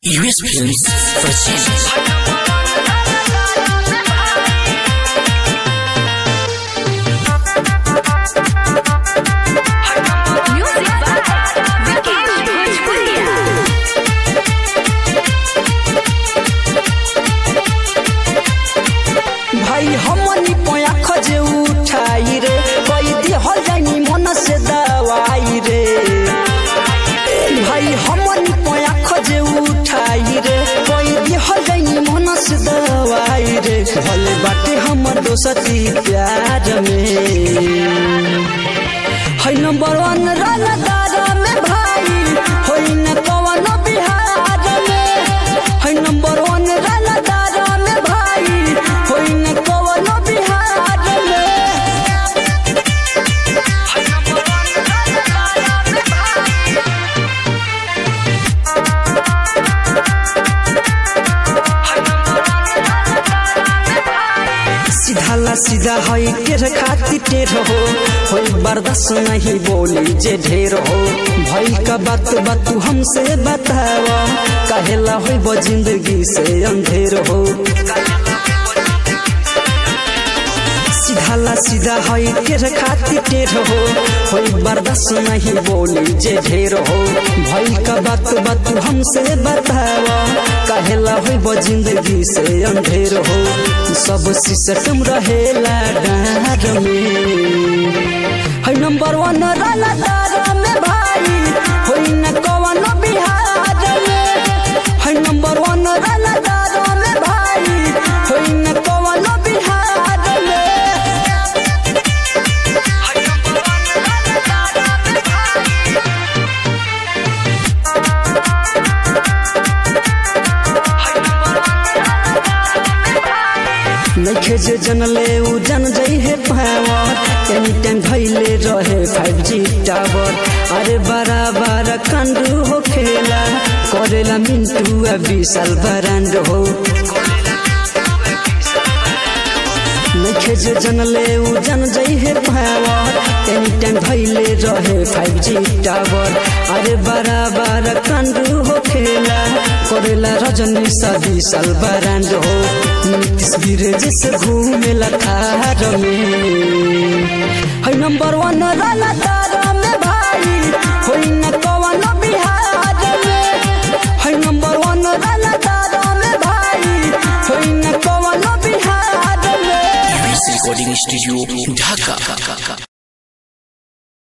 US Films presents Music by Vikesh Bhojpuria. भाई हमनी पोया खजे उठाई रे कोई दिहल जानी मन से दवाई रे भाई हमनी पोया खजे उठाई रे कोई दिहल जानी मन से दवाई रे भले बाटे हमर दोस्ती प्यार में है नंबर वन रनदार में भाई होई न कवन बिहार में है नंबर वन रनदार में भाई होई न कवन बिहार में सीधा ला सीधा है टेर खाती टेर हो होई बर्दाश्त नहीं बोली जे ढेर हो भाई का बात बात तू हमसे बतावा काहेला होई वो जिंदगी से अंधेर हो सीधा ला सीधा है टेर खाती टेर हो होई बर्दाश्त नहीं बोली जे ढेर हो भाई का बात बात तू हमसे बतावा काहेला होई वो जिंदगी से अंधेर हो सब सिस्टम रहेला डार में है नंबर वन रनदार में भाई होई न कवन बिहार में है नंबर वन रनदार में भाई होई न कवन बिहार में नखे जे जनले उ जन जई है पावर एनी टाइम भइले रहे 5G टावर अरे बड़ा बड़ा कंडू हो खेला करेला मिंटू आ विशाल बरांड हो नखे जे जनले उ जन जई है पावर एनी टाइम भइले रहे 5G टावर अरे बड़ा बड़ा कंडू हो खेला करेला रजनी सा विशाल बरांड हो नीतीश गिरे से घूमेला थार में है नंबर वन रनदार में भाई होई न कवन बिहार में है नंबर वन रनदार में भाई होई न कवन बिहार में US Recording Studio Dhaka